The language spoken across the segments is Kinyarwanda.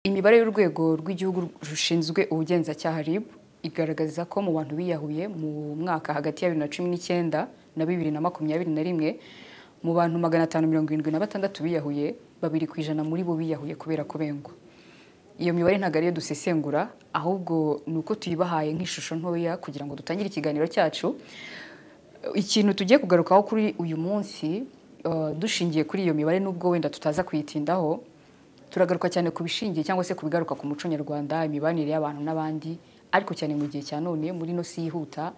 imibare y'urwego rw'igihugu rushinzwe ubugenzacyaha RIB igaragaza ko mu bantu biyahuye mu mwaka hagati ya bibiri na cumi n'icyenda na bibiri na makumyabiri na rimwe mu bantu magana atanu mirongo irindwi na batandatu biyahuye babiri ku ijana muri bo biyahuye kubera kubengwa iyo mibare ntabwo ariyo dusesengura ahubwo ni uko tuyibahaye nk'ishusho ntoya kugira ngo dutangire ikiganiro cyacu ikintu tugiye kugarukaho kuri uyu munsi uh, dushingiye kuri iyo mibare n'ubwo wenda tutaza kuyitindaho turagaruka cyane ku bishingiye cyangwa se ku bigaruka ku muco nyarwanda imibanire y'abantu n'abandi ariko cyane mu gihe cya none muri ino si yihuta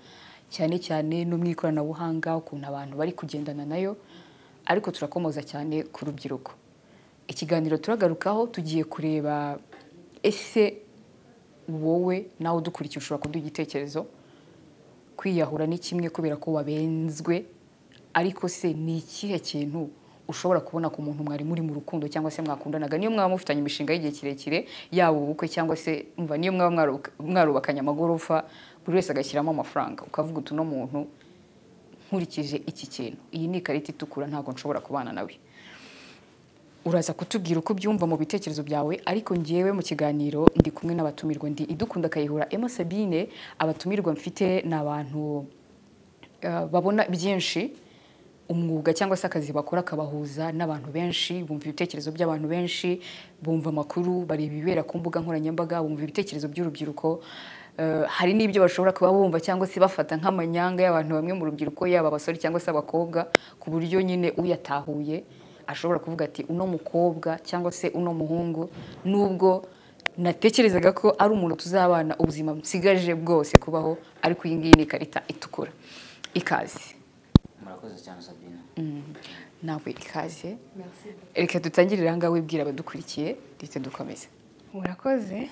cyane cyane no mu ikoranabuhanga ukuntu abantu bari kugendana nayo ariko turakomoza cyane ku rubyiruko ikiganiro turagarukaho tugiye kureba ese wowe nawe udukurikije ushobora kuduha igitekerezo kwiyahura ni kimwe kubera ko wabenzwe ariko se ni ikihe kintu ushobora kubona ku muntu mwari muri mu rukundo cyangwa se mwakundanaga niyo mwaba mufitanye imishinga y'igihe kirekire yaba ubukwe cyangwa se umva niyo mwaba mwarubakanye amagorofa buri wese agashyiramo amafaranga ukavuga uti uno muntu nkurikije iki kintu iyi ni ikarita itukura ntabwo nshobora kubana nawe uraza kutubwira uko ubyumva mu bitekerezo byawe ariko ngewe mu kiganiro ndi kumwe n'abatumirwa ndi idukunda akayihura Emma Sabine abatumirwa mfite ni abantu uh, babona byinshi umwuga cyangwa se akazi bakora kabahuza n'abantu benshi bumva ibitekerezo by'abantu benshi bumva amakuru bareba ibibera ku mbuga nkoranyambaga bumva ibitekerezo by'urubyiruko hari n'ibyo bashobora kuba bumva cyangwa se bafata nk'amanyanga y'abantu bamwe mu rubyiruko yaba abasore cyangwa se abakobwa ku buryo nyine uyatahuye ashobora kuvuga ati uno mukobwa cyangwa se uno muhungu nubwo natekerezaga ko ari umuntu tuzabana ubuzima nsigaje bwose kubaho ariko iyi ngiyi ni ikarita itukura ikaze murakoze cyane sabine nawe ikaze reka dutangirire aha ngaha wibwira abadukurikiye ndetse dukomeze murakoze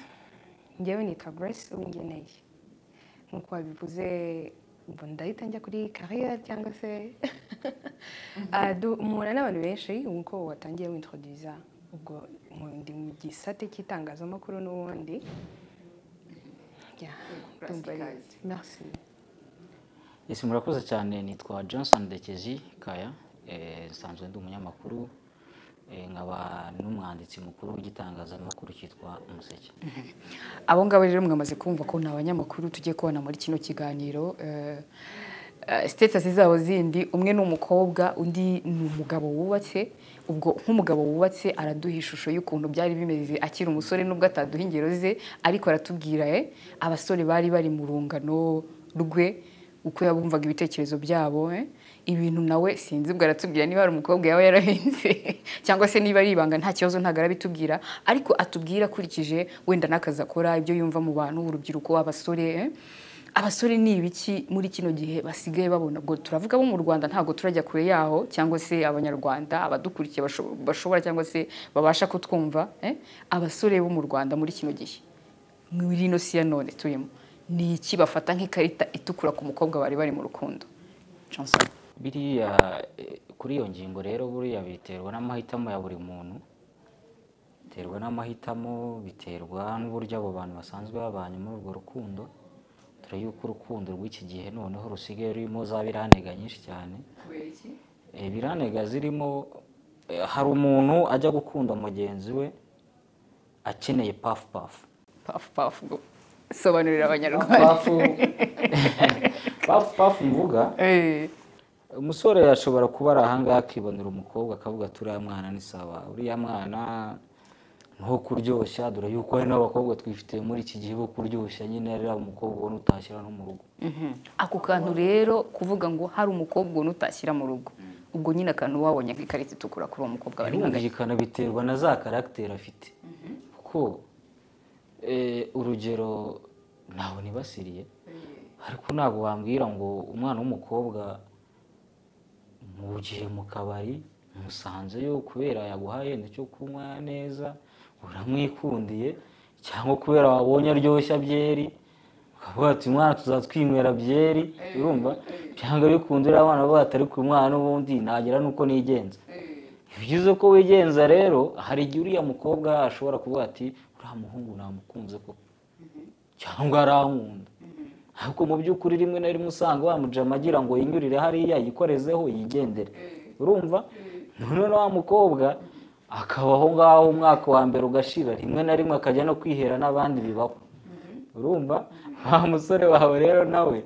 njyewe nitwa grace uwingeneye nk'uko wabivuze ngo ndahita njya kuri kariya cyangwa se muhura n'abantu benshi nk'uko watangiye wintroduza ubwo ndi mu gisate cy'itangazamakuru n'ubundi merci ese murakoze cyane nitwa johnson dekezi kaya nsanzwe ndi umunyamakuru nkaba n'umwanditsi mukuru w'igitangazamakuru cyitwa umuseke abo ngabo rero mwamaze kumva ko ni abanyamakuru tugiye kubona muri kino kiganiro sitetasi zabo zindi umwe ni umukobwa undi ni umugabo wubatse ubwo nk'umugabo wubatse araduha ishusho y'ukuntu byari bimeze akiri umusore nubwo ataduha ingero ze ariko aratubwira abasore bari bari mu rungano rwe uko yabumvaga ibitekerezo byabo ibintu nawe sinzi ubwo aratubwira niba hari umukobwa yaba yarahinze cyangwa se niba ari ibanga nta kibazo ntabwo arabitubwira ariko atubwira akurikije wenda n'akazi akora ibyo yumva mu bantu urubyiruko abasore abasore ni ibiki muri kino gihe basigaye babona ubwo turavuga bo mu rwanda ntabwo turajya kure yaho cyangwa se abanyarwanda abadukurikiye bashobora cyangwa se babasha kutwumva abasore bo mu rwanda muri kino gihe muri ino si ya none turimo ni iki bafata nk'ikarita itukura ku mukobwa bari bari mu rukundo biriya kuri iyo ngingo rero buriya biterwa n'amahitamo ya buri muntu biterwa n'amahitamo biterwa n'uburyo abo bantu basanzwe babanye muri urwo rukundo dore yuko urukundo rw'iki gihe noneho rusigaye rurimo za biranega nyinshi cyane biranega zirimo hari umuntu ajya gukunda mugenzi we akeneye pafu pafu pafu pafu sobanurira abanyarwanda pafu mvuga umusore ashobora kuba ari ahangaha akibonera umukobwa akavuga ati uriya mwana ni sawa uriya mwana ntuho kuryoshya dore yuko hari n'abakobwa twifitiye muri iki gihe bo kuryoshya nyine rero umukobwa ubona utashyira no mu rugo ako kantu rero kuvuga ngo hari umukobwa ubona utashyira mu rugo ubwo nyine akantu wabonye nk'ikarita itukura kuri uwo mukobwa bari birumvikana biterwa na za karagiteri afite kuko urugero ntawe nibasiriye ariko ntabwo wambwira ngo umwana w'umukobwa mu gihe mu kabari musanzeyo kubera yaguhaye icyo kunywa neza uramwikundiye cyangwa kubera wabonye aryoshya byeri ukavuga ati umwana tuzatwinywera byeri urumva byanga bikunze uriya mwana avuga ati ariko uyu mwana n'ubundi nagera nuko nigenza byiza ko wigenza rero hari igihe uriya mukobwa ashobora kuvuga ati uriya muhungu namukunze koko cyangwa arankunda ariko mu by'ukuri rimwe na rimwe usanga wamujama agira ngo yinyurire hariya yikorezeho yigendere urumva noneho wa mukobwa akaba aho ngaho umwaka wa mbere ugashira rimwe na rimwe akajya no kwihera n'abandi bibaho urumva wa musore wawe rero nawe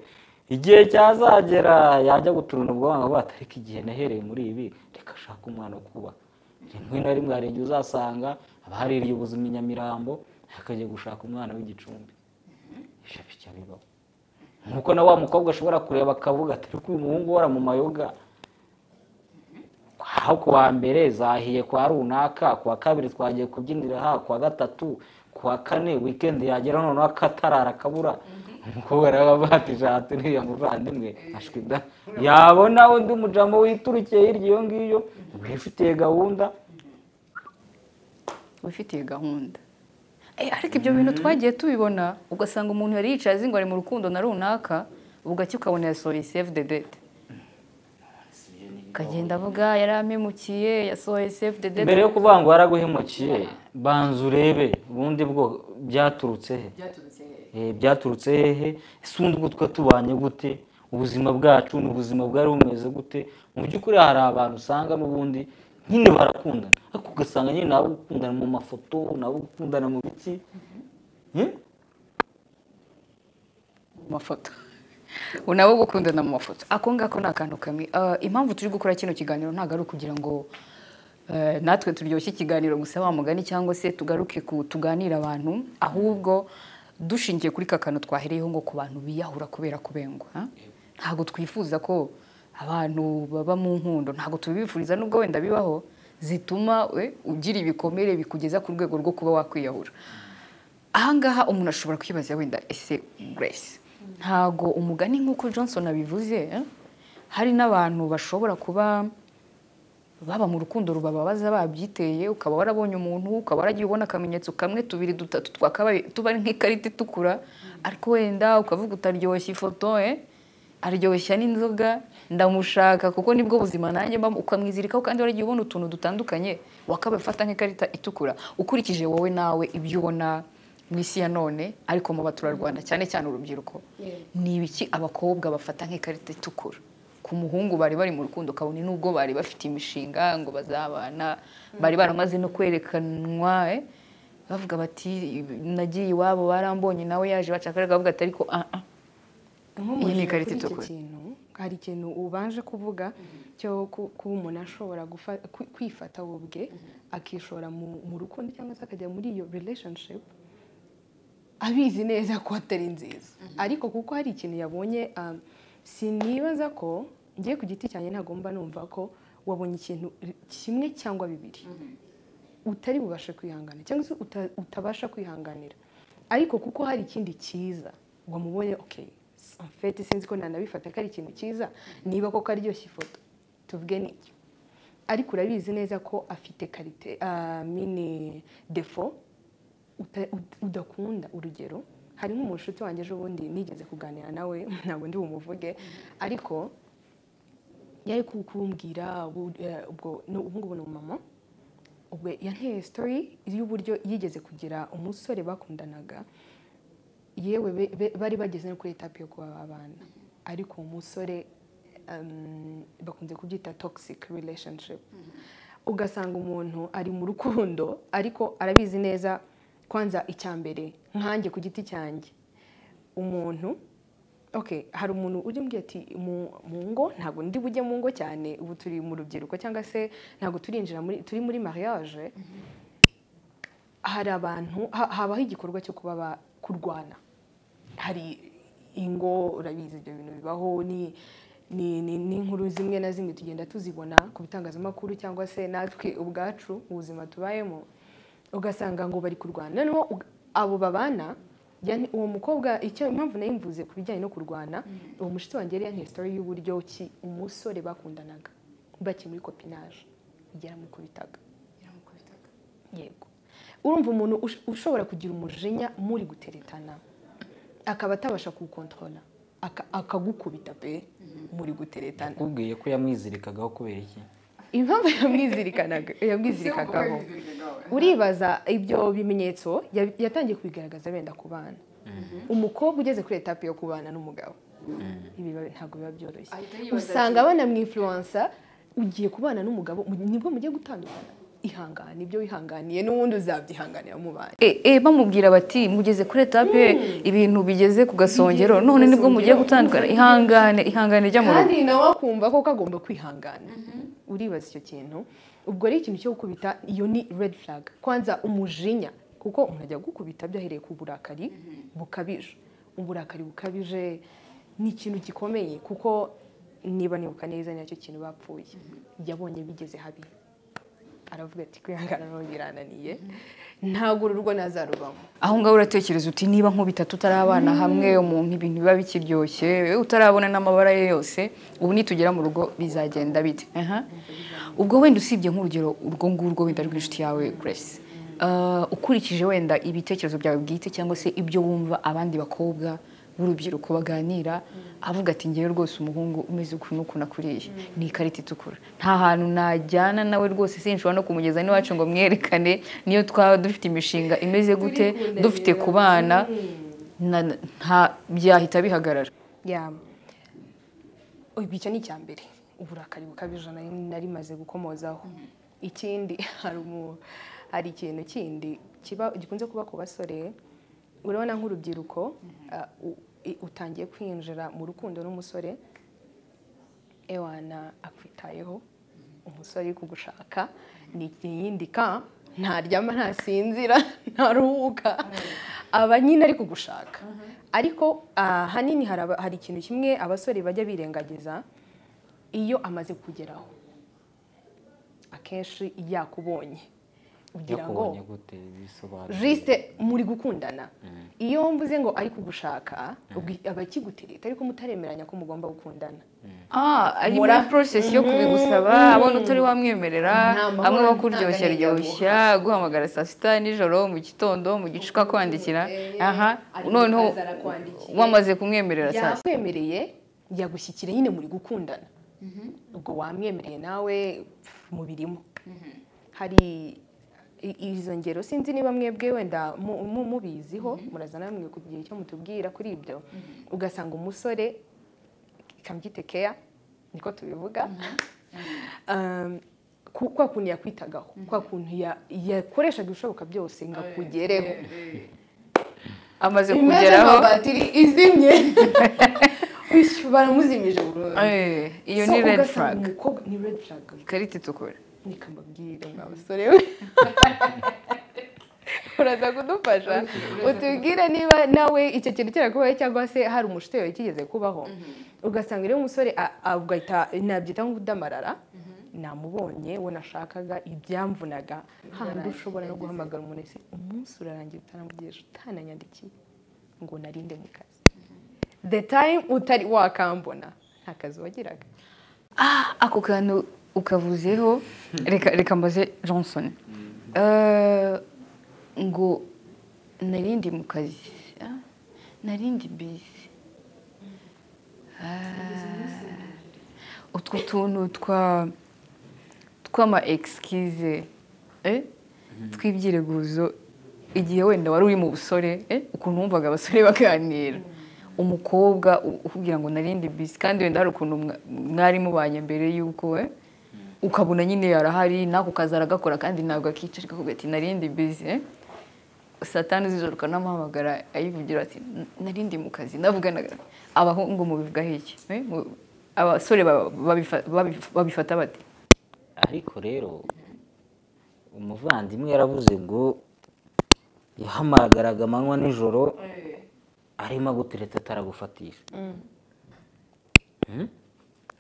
igihe cyazagera yajya guturana ubwonko ngo ariko igihe nahereye muri ibi reka ashake umwana wo kubaka rimwe na rimwe hari igihe uzasanga abahaririye ubuzima i nyamirambo akajya gushaka umwana w'igicumbi ibyo bijya bibaho nk'uko na wa mukobwa ashobora kureba akavuga ati reka uyu muhungu uhora mu mayoga aho ku wa mbere zahiye kwa runaka ku wa kabiri twagiye kubyinira aha ku wa gatatu ku wa kane wikendi yagera noneho akatarara akabura umukobwa rero aba atishatse n'uriya muvandimwe ashwida yabona undi mujamo witurukiye hirya iyo ngiyo wifitiye gahunda wifitiye gahunda Eh, ariko ibyo bintu twagiye tubibona ugasanga umuntu yari yicaye azingore mu rukundo na runaka bugacya ukabona yasohoye save the date akagenda avuga yari amemukiye yasohoye save the date mbere yo kuvuga ngo waraguhemukiye banza urebe ubundi bwo byaturutse he Eh, byaturutse hehe ese ubundi bwo twa tubanye gute ubuzima bwacu ni ubuzima bwari bumeze gute mu by'ukuri hari abantu usanga n'ubundi nyine barakundana ariko ugasanga nyine nabo gukundana mu mafoto nabo gukundana mu biki Eh? mu mafoto ubu nabo gukundana mu mafoto ako ngako ni akantu kamwe Ah, impamvu turi gukora kino kiganiro ntabwo ari ukugira ngo eh, natwe turyoshye ikiganiro gusa wa mugani cyangwa se tugaruke ku tuganire abantu ahubwo dushingiye kuri ka kantu twahereyeho ngo ku bantu biyahura kubera kubengwa ha? ntabwo twifuza ko abantu baba mu nkundo ntabwo tubifuriza n'ubwo wenda bibaho zituma we ugira ibikomere bikugeza ku rwego rwo kuba wakwiyahura ahangaha umuntu ashobora kwibaza wenda ese grace ntago umugani nk'uko johnson abivuze eh, hari n'abantu bashobora kuba baba mu rukundo rubababaza babyiteye ukaba warabonye umuntu ukaba waragiye ubona akamenyetso kamwe tubiri dutatu twakabaye tuba ari nk'ikarita itukura ariko wenda ukavuga utaryoshya ifoto eh, aryoshya n'inzoga ndamushaka kuko nibwo buzima nanjye mbamo ukamwizirikaho kandi waragiye ubona utuntu dutandukanye wakabaye ufata nk'ikarita itukura ukurikije wowe nawe ibyo ubona mu isi ya none ariko mu baturarwanda cyane cyane urubyiruko ni ibiki abakobwa bafata nk'ikarita itukura ku muhungu bari bari mu rukundo kabone n'ubwo bari bafite imishinga ngo bazabana bari baramaze no kwerekanwa eh, bavuga bati nagiye iwabo barambonye nawe yaje bacakaraga bavuga ati ariko ah ah Iyi ni ikarita itukura. kintu hari ikintu ubanje kuvuga cyo ku- kuba umuntu ashobora gufa- kwi- kwifata we ubwe akishora mu mu rukundo cyangwa se akajya muri iyo relationship abizi neza ko atari nziza ariko kuko hari ikintu yabonye um, sinibaza ko ngiye ku giti cyanjye ntagomba numva ko wabonye ikintu kimwe cyangwa bibiri utari bubashe kwihangana cyangwa se uta- utabasha kwihanganira ariko kuko hari ikindi cyiza wamubonye okay amfete sinzi ko nanabifata ko ari ikintu cyiza niba koko aryoshya ifoto tuvuge n'icyo ariko urabizi neza ko afite karite ah, mini defo uta- ud- udakunda urugero hari nk'umushuti wanjye ejo bundi nigeze kuganira nawe ntabwo ndi bumuvuge ariko yari ku- kumbwira ubu- eh, ubwo ni- ubu ngubu ni umumama ubwo yanteye sitori y'uburyo yigeze kugira umusore bakundanaga yewe be- be- bari bageze no kuri etape yo kuba abana ariko uwo musore um, bakunze kubyita toxic relationship ugasanga umuntu ari mu rukundo ariko arabizi neza kwanza icya mbere nkanjye ku giti cyanjye umuntu okay hari umuntu ujya umbwira ati mu mu ngo ntabwo ndi bujye mu ngo cyane ubu turi mu rubyiruko cyangwa se ntabwo turinjira muri turi muri mariage hari abantu ha- habaho igikorwa cyo kuba ba- kurwana hari ingo urabizi ibyo bintu bibaho ni ni ni- n'inkuru zimwe na zimwe tugenda tuzibona ku bitangazamakuru cyangwa se natwe ubwacu mu buzima tubayemo ugasanga ngo bari kurwana noneho uga- abo babana yani uwo mukobwa icyo impamvu nayo imvuze ku bijyanye no kurwana uwo mushitsi wanjye yari yanteye story y'uburyo ki umusore bakundanaga bakiri muri kopinage yaramukubitaga yego urumva umuntu ush- ushobora kugira umujinya muri guteretana akaba atabasha kuwukontorora aka- akagukubita pe muri guteretana kubwiye ko yamwizirikagaho kubera iki impamvu yamwizirikanaga yamwizirikagaho uribaza ibyo bimenyetso ya- yatangiye kubigaragaza benda ku bana umukobwa ugeze kuri etape yo kubana n'umugabo ibi biba- ntabwo biba byoroshye usanga banamwinfluensa ugiye kubana n'umugabo mu- nibwo mugiye gutandukana ihangane ibyo wihanganiye n'ubundi uzabyihanganira mu bantu E, e, bamubwira bati mugeze kuri etape ibintu bigeze ku gasongero Bigeze ku none nibwo gasongero. mugiye gutandukana ihangane ihangane rya mu rugo kandi nawe akumva koko agomba kwihangana uribaza icyo kintu ubwo ari ikintu cyo gukubita iyo ni red flag kwanza umujinya kuko umuntu ajya gukubita byahereye ku burakari bukabije uburakari bukabije ni ikintu gikomeye kuko niba nibuka neza nicyo kintu bapfuye yabonye bigeze habi aravuga ati kwihangana nawe birananiye ntabwo uru rugo nazarubamo aho ngaho uratekereza uti niba nkubita tutarabana hamwe umuntu ibintu biba bikiryoshye utarabona n'amabara ye yose ubu nitugera mu rugo bizagenda bite Aha. ubwo wenda usibye nk'urugero urwo ngurwo wenda rw'inshuti yawe grace Ah, ukurikije wenda ibitekerezo byawe bwite cyangwa se ibyo wumva abandi bakobwa b'urubyiruko baganira avuga ati ngewe rwose umuhungu umeze ukuntu n'ukuntu akuriye ni ikarita itukura nta hantu najyana nawe rwose sinshobora no kumugeza n'iwacu ngo mwerekane niyo twaba dufite imishinga imeze gute Turikunda dufite rero. ku bana na- nta byahita bihagarara ya ubu icyo ni icya mbere uburakari bukabije nari narimaze gukomozaho ikindi hari umu hari ikintu kindi kiba gikunze kuba ku basore urabona nk'urubyiruko ah, u- i- utangiye kwinjira mu rukundo n'umusore ewana akwitayeho umusore uri kugushaka ni iyindi ka ntaryama ntasinzira ntaruhuka aba nyine ari kugushaka ariko ahanini hari aba- hari ikintu kimwe abasore bajya birengagiza iyo amaze kugeraho akenshi yakubonye ugira ngo yakubonye gute bisobanura jisite muri gukundana iyo mvuze ngo ari kugushaka ubwo aba akigutereta ariko mutaremeranya ko mugomba gukundana ah ari muri Mura- process yo kubigusaba abona utari wamwemerera Nta mahoro, amwe nta bakuryoshya gahinda ryoshya guhamagara saa sita nijoro mu gitondo mu gicuka kwandikira Eh, aha ari noneho kukaza arakwandikira. wamaze kumwemerera saa sita yakwemereye yagushyikira nyine muri gukundana ubwo wamwemereye nawe pf, mubirimo hari i- izo ngero sinzi niba mwebwe wenda mu- mu- mubiziho murazana namwe kugira icyo mutubwira kuri ibyo ugasanga umusore kambyite keya niko tubivuga Um, ku- kwa kuntu yakwitagaho kwa kuntu ya- yakoreshaga ibishoboka byose ngo akugereho amaze imeze kugeraho nka batiri izimye Ush, baramuzimije burundu Eh, iyo ni So, red ugasanga flag umukobwa ni red flag ikarita itukura reka mbabwire mwa basore we uraza kudufasha utubwire niba nawe icyo kintu cyarakubaho cyangwa se hari umushuti wawe kigeze kubaho ugasanga rero umusore a- a- ugahita nabyita nko kudamarara namubonye we nashakaga ibyamvunaga handi ushobora no guhamagara umuntu ese umunsi urarangira utaramugirije utananyandikiye ngo narinde mu kazi the time utari wakambona nta kazi wagiraga Ah, ako kantu ukavuzeho reka reka mbaze johnson Eh, ngo narindi mu kazi ah, narindi bizi utwo tuntu twa tw'ama excuse eh, tw'ibyireguzo igihe wenda wari uri mu busore eh, ukuntu wumvaga abasore baganira umukobwa u- ukubwira ngo narindi bisi kandi wenda hari ukuntu mwa- mwari mubanye mbere y'uko eh, ukabona nyine yarahari n'ako kazi aragakora kandi ntabwo akica ariko akavuga ati narindi bisi eh. satani z'ijoro ukanamuhamagara ayivugira ati narindi mu kazi navuganaga abahungu mubivugaho iki eh, mu- abasore ba- babifa- babifa- babifata bate ariko rero umuvandimwe yaravuze ngo yahamagaraga amanywa nijoro arimo agutereta ataragufatisha Mm?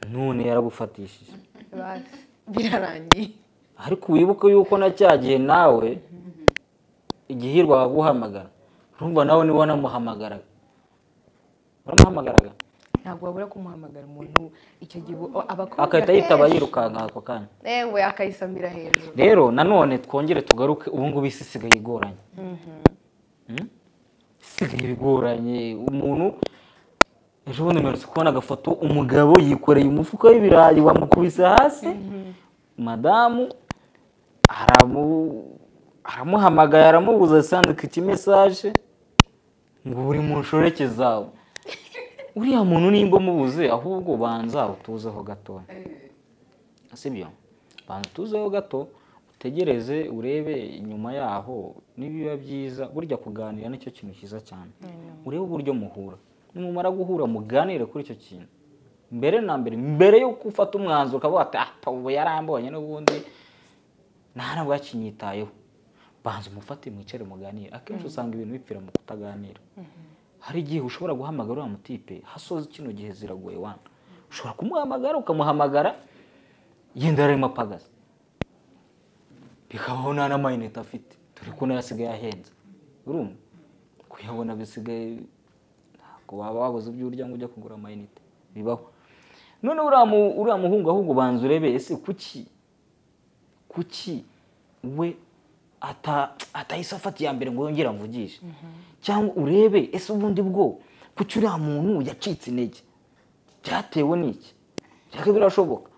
none yaragufatishije Basi, birarangiye ariko wibuke yuko na cya gihe nawe igihirwa waguhamagara urumva nawe niba wanamuhamagaraga waramuhamagaraga ntabwo wabura kumuhamagara umuntu icyo gihe ubu- abakobwa agahita yitaba yirukanka ako kanya yewe akayisamira hejuru rero nanone twongere tugaruke ubu ngubu isi isigaye igoranye Mm? isigaye igoranye umuntu ejo bundi mperutse kubona agafoto umugabo yikoreye umufuka w'ibirayi bamukubise hasi madamu aramu- aramuhamagaye aramubuza asandika ikimesaje ngo buri mu nshoreke zawe uriya muntu nimba umubuze ahubwo banza utuzeho gatoya sibyo banza utuzeho gato utegereze urebe inyuma yaho nibiba byiza burya kuganira nicyo kintu cyiza cyane urebe uburyo muhura nimumara guhura muganire kuri icyo kintu mbere na mbere mbere yuko ufata umwanzuro ukavuga ati ah ubu yarambonye n'ubundi nta ntabwo yakinyitayeho banza umufate mwicare muganire akenshi usanga ibintu bipfira mu kutaganira hari igihe ushobora guhamagara uriya mutipe hasoza kino gihe ziragoye wana ushobora kumuhamagara ukamuhamagara yenda yararimo apagaza bikabaho nta n'amayinite afite dore ko nayo asigaye ahenze urumva kuyabona bisigaye ntabwo waba wabuze ibyo urya ngo ujye kugura amayinite bibaho noneho uriya muhungu ahubwo ubanza urebe ese kuki kuki we atahise afata iya mbere ngo yongere avugishe cyangwa urebe ese ubundi bwo kuki uriya muntu yacitse intege byatewe n'iki byaka birashoboka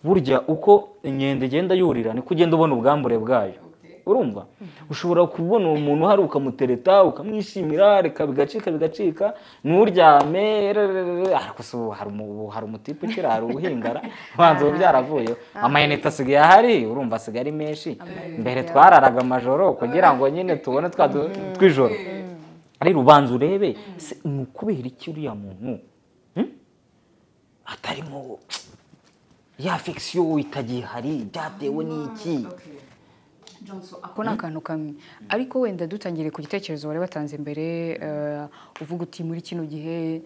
burya uko inkende igenda yurira niko ugenda ubona ubwambure bwayo urumva ushobora kubona uwo muntu uhari ukamutereta ukamwishimira reka bigacika bigacika nturyame ariko se ubu hari umutipe ukira hari ubuhingara ubanza ubu byaravuye amayinite asigaye ahari urumva asigaye ari menshi mbere twararaga amajoro kugira ngo nyine tubone twa tw'ijoro rero ubanza urebe ni ukubera iki uriya muntu atarimo ya fekisiyo itagiye hari byatewe n'iki ako ni akantu kamwe ariko wenda dutangire ku gitekerezo bari batanze imbere uvuga uti muri kino gihe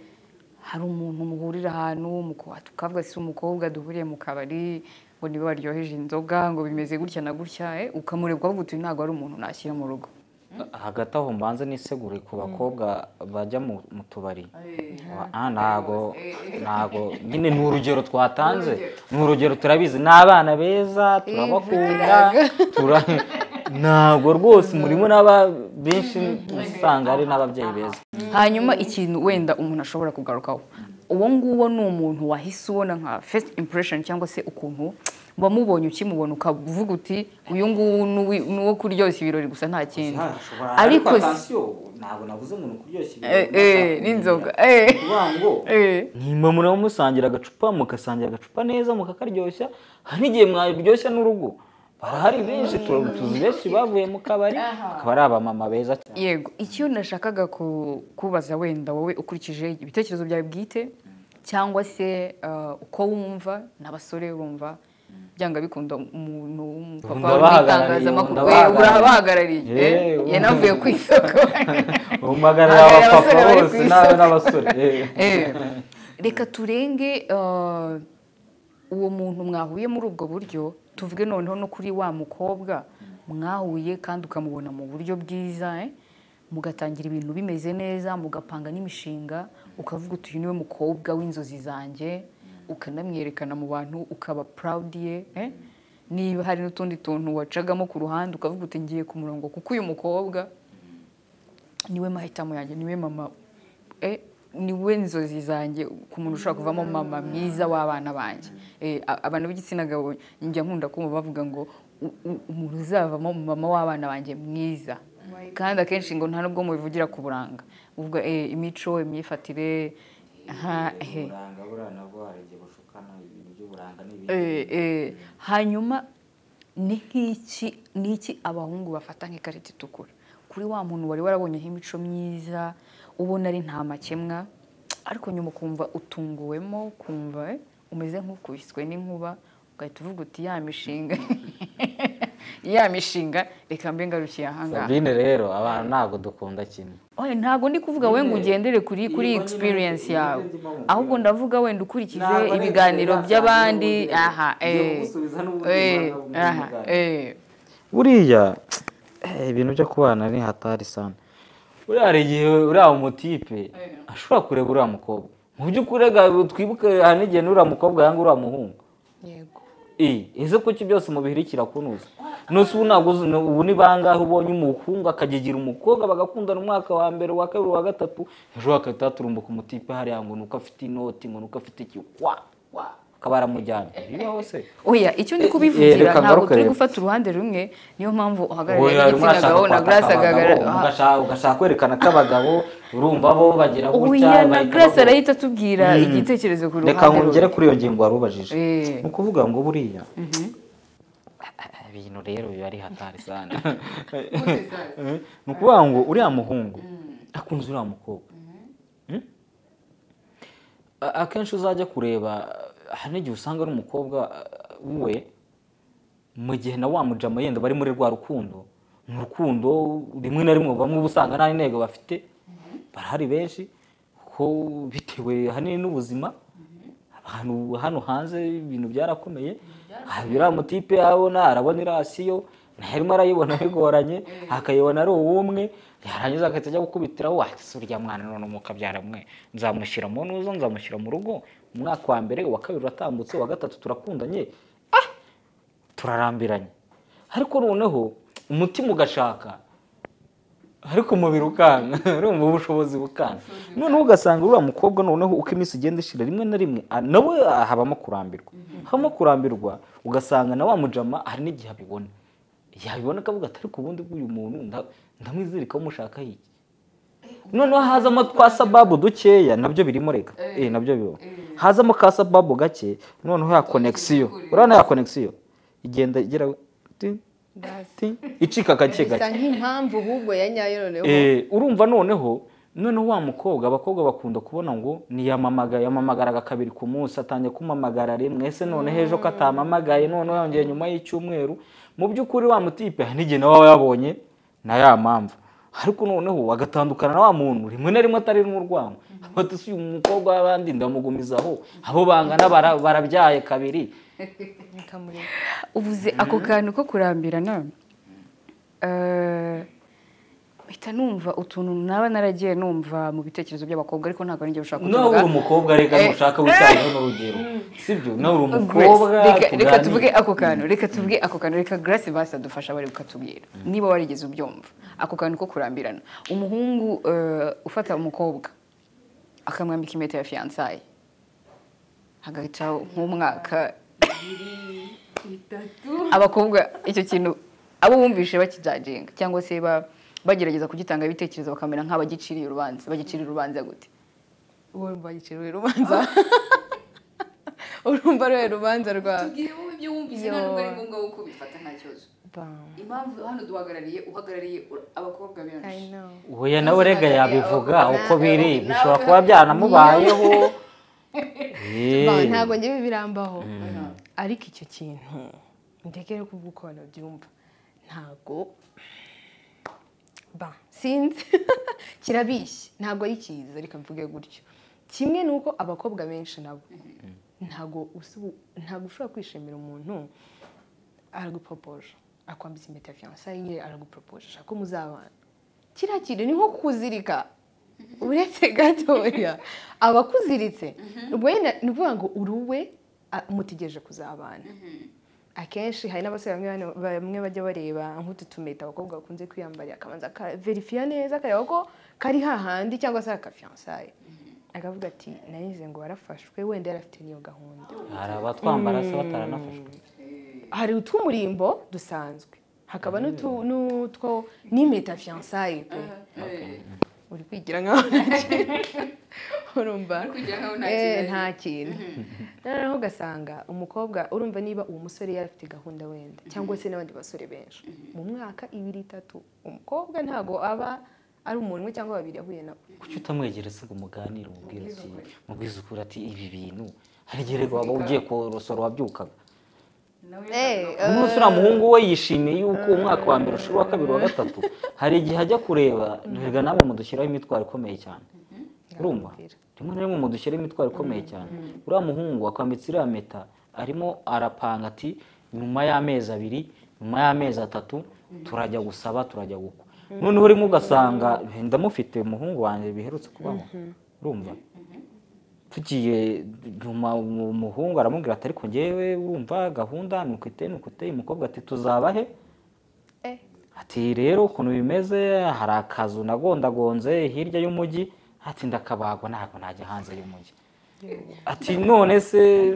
hari umuntu muhurira ahantu tukavuga si umukobwa duhuriye mu kabari ngo niba baryoheje inzoga ngo bimeze gutya na gutya ukamurebwa uvuga uti ntabwo ari umuntu nashyira mu rugo hagati aho mbanze nisegure ku bakobwa bajya mu tubari ntago ntago nyine ni urugero twatanze ni urugero turabizi ni abana beza turabakunda ntabwo rwose murimo n'aba benshi usanga ari n'ababyeyi beza hanyuma ikintu wenda umuntu ashobora kugarukaho uwo nguwo ni umuntu wahise ubona nka fesite impuresheni cyangwa se ukuntu wamubonye ukimubona ukavuga uti uyu nguyu ni uwo kuryoshya ibirori gusa nta kindi ariko ntabwo navuze umuntu kuryoshya ibirori n'inzoga nyuma muramusangira agacupa mugasangira agacupa neza mukakaryoshya hari n'igihe mwaryoshya n'urugo barahari benshi tuzi benshi bavuye mu kabari akaba ari abamama beza cyane yego icyo nashakaga kubaza wenda wowe ukurikije ibitekerezo byawe bwite cyangwa se uko wumva n'abasore bumva byanga bikunda umuntu w'umupapa w'itangazamakuru urahabahagarariye yanavuye ku isoko umagarira abapapa bose n'abasore reka turenge uwo muntu mwahuye muri ubwo buryo tuvuge noneho no kuri wa mukobwa mwahuye kandi ukamubona mu buryo bwiza mugatangira ibintu bimeze neza mugapanga n'imishinga ukavuga uti uyu niwe mukobwa w'inzozi zanjye ukanamwerekana mu bantu ukaba purawudi ye niba hari n'utundi tuntu wacagamo ku ruhande ukavuga uti ngiye ku murongo kuko uyu mukobwa niwe mahitamo yanjye niwe mama niwe nzozi zanjye ku muntu ushobora kuvamo mama mwiza w'abana banjye abantu b'igitsina gabo njya nkunda kumva bavuga ngo umuntu uzavamo mama w'abana banjye mwiza kandi akenshi ngo nta nubwo mubivugira ku buranga imico imyifatire hanyuma ni nk'iki abahungu bafata nk'ikarita itukura kuri wa muntu wari warabonyeho imico myiza ubona ari nta makemwa ariko nyuma ukumva utunguwemo ukumva umeze nk'ukubiswe n'inkuba ugahita uvuga uti ya mishinga ya mishinga reka mbe ngarukiye ahangaha sabine rero abantu ntabwo dukunda kimwe ntabwo ndi kuvuga we ngo ugendere kuri kuri egisperiyensi yawe ahubwo ndavuga wenda ukurikije ibiganiro by'abandi aha buriya ibintu byo kubana ni hatari sana buriya hari igihe uriya umutipe ashobora kureba uriya mukobwa mu by'ukuri twibuke hari n'igihe n'uriya mukobwa yanga uriya muhungu ese kuki byose umubiri kirakunuza nusa ubu ntabwo ubu ni bangahe ubonye umuhungu akagigira umukobwa bagakundana umwaka wa mbere uwa kabiri uwa gatatu ejo bagahita baturumbuka umutipe hariya ngo nuko afite inoti ngo nuko afite iki wa wa akaba aramujyanye bibaho se oya icyo ndi kubivugira ntabwo turi gufata uruhande rumwe niyo mpamvu uhagarariye igitsina gabo na grace agashaka ugashaka kwerekana ko abagabo urumva bo bagira gutya oya na grace arahita atubwira igitekerezo ku ruhande reka nkongere kuri iyo ngingo wari ubajije ni ukuvuga ngo buriya bintu rero biba ari hatari sana ni ukuvuga ngo uriya muhungu akunze uriya mukobwa Mm? A- akenshi uzajya kureba hari n'igihe usanga ari umukobwa uh, we mu gihe nawe wamujama yenda bari muri rwa rukundo ni urukundo rimwe na rimwe bamwe uba usanga nta ntego bafite barahari benshi kuko bitewe ahanini n'ubuzima ahantu hano hanze ibintu byarakomeye aha biriya mutipe abona arabona irasiyo nayo arimo arayibona bigoranye akayibona ari uw'umwe yarangiza agahita ajya gukubitiraho wahise urya mwana none mukabyara mwe nzamushyira mu ntuzo nzamushyira mu rugo umwaka wa mbere uwa kabiri uratambutse uwa gatatu turakundanye ah turarambiranye ariko noneho umutima ugashaka ariko umubiri ukanga urumva ubushobozi bukanga noneho ugasanga uriya mukobwa noneho uko iminsi igenda ishira rimwe na rimwe a- nawe ah, habamo kurambirwa habamo kurambirwa ugasanga na wa mujama hari n'igihe abibona yabibona akavuga ati ariko ubundi bw'uyu muntu nda- ndamwizirikaho mushaka iki noneho hazamo twa sababu dukeya nabyo birimo reka eh nabyo bibaho hazamo ka sababu gake noneho ya konegisiyo urabona ya konegisiyo igenda igera ti ti icika gake gake bisa nk'impamvu ahubwo ya nyayo noneho Eh, urumva noneho noneho wa mukobwa abakobwa bakunda kubona ngo niyamamaga yamamagaraga kabiri ku munsi atangiye kumamagara rimwe ese noneho ejo ko atamamagaye noneho yongeye nyuma y'icyumweru mu by'ukuri wa mutipe hari n'igihe nawe aba yabonye na ya mpamvu ariko noneho agatandukana na wa muntu rimwe na rimwe atari n'urwango ati si uyu mukobwa w'abandi ndamugumizaho abo bangana bara- barabyaye kabiri Nikamureba. ubuze ako kantu ko kurambirana mpita numva utuntu naba naragiye numva mu bitekerezo by'abakobwa ariko ntabwo arinjye ushaka nawe uri umukobwa reka Eh. nushaka witangeho n'urugero sibyo nawe uri Grace, umukobwa reka- reka tuganire. tuvuge ako kantu reka tuvuge ako kantu reka grace basi adufasha bari kukatubwira niba warigeze ubyumva ako kantu ko kurambirana umuhungu eh, ufata umukobwa akamwambika impeta ya fiyansaye hagahita nk'umwaka abakobwa icyo kintu abo bumvishe bakijajinga cyangwa se ba- bagerageza kugitanga ibitekerezo bakamera nk'abagiciriye urubanza bagiciriye urubanza gute urumva yiciriwe urubanza urumva rero urubanza rwa wowe ibyo wumvise nta nubwo ari ngombwa ko ubifata nta kibazo Bam. impamvu hano duhagarariye uhagarariye abakobwa I benshi know. Oya nawe urega yabivuga uko biri nawe- bishobora kuba byanamubayeho Eh. Ba, ntabwo njyewe birambaho ariko icyo kintu ndegere kuvuga uko abantu babyumva ntabwo ba sinzi kirabishye ntabwo ari cyiza reka mvuge gutyo kimwe ni uko abakobwa benshi nabo ntabwo usu- ntabwo ushobora kwishimira umuntu aragupropoje akwambitse impeta ya fiyansaye nyine aragupropoje ashaka ko muzabana kiriya kintu ni nko kuzirika uretse gatoya aba akuziritse ubwo wenda ni ukuvuga ngo uruwe mutegereje kuzabana akenshi hari n'abasore bamwe bane- bamwe bajya bareba nk'utu tumeta abakobwa bakunze kwiyambarira akabanza akaverifiya neza akareba ko kari hahandi cyangwa se akafiyansaye akavuga ati narize ngo warafashwe wenda yari afite n'iyo gahunda hari abatwambara se bataranafashwe hari utw'umurimbo dusanzwe hakaba n'utu- n'utwo n'impeta fiyansaye pe uri kwigira nkaho nta kintu urumva Eh, nta kintu noneho ugasanga umukobwa urumva niba uwo musore yari afite gahunda wenda cyangwa se n'abandi basore benshi mu mwaka ibiri itatu umukobwa ntabwo aba ari umuntu umwe cyangwa babiri ahuye nabo kuki utamwegera se ngo muganire umubwire ati mubwize ukuri ati ibi bintu hari igihe rero waba ugiye korosora wabyukaga umunsi uriya muhungu we yishimiye yuko umwaka wa mbere ushira uwa kabiri wa gatatu hari igihe ajya kureba ntibiga namwe mudushyiraho imitwaro ikomeye cyane urumva rimwe na rimwe mudushyiraho imitwaro ikomeye cyane uriya muhungu akwambitse iriya meta arimo arapanga ati nyuma y'amezi abiri nyuma y'amezi atatu turajya gusaba turajya gukwa noneho urimo ugasanga ndamufite umuhungu wanjye biherutse kubaho urumva tugiye nyuma umuhungu aramubwira ati ariko ngewe urumva gahunda ni uku iteye ni uku iteye umukobwa ati tuzaba he Eh. ati rero ukuntu bimeze hari akazu nagondagonze hirya y'umujyi ati ndakabagwa ntabwo najya hanze y'umujyi ati none se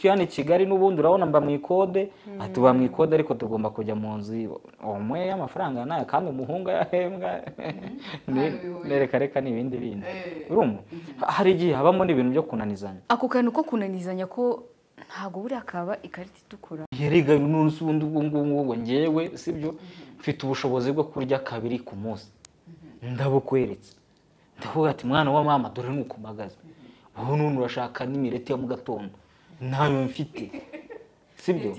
hano i kigali n'ubundi urabona mba mu ikode ati uba mu ikode ariko tugomba kujya mu nzu umwe y'amafaranga nayo kandi umuhungu yahembwa nereka reka ni ibindi bindi urumva hari igihe habamo n'ibintu byo kunanizanya ako kantu ko kunanizanya ko ntabwo buriya kaba ikarita itukura yerega n'umunsi ubundi ubwo ngubwo ngo ngewe sibyo mfite ubushobozi bwo kurya kabiri ku munsi ndabukweretse ndavuga ati mwana wa mama dore ni ukumagaza wowe n'ubundi urashaka n'imireti yo mu gatondo ntayo mfite sibyo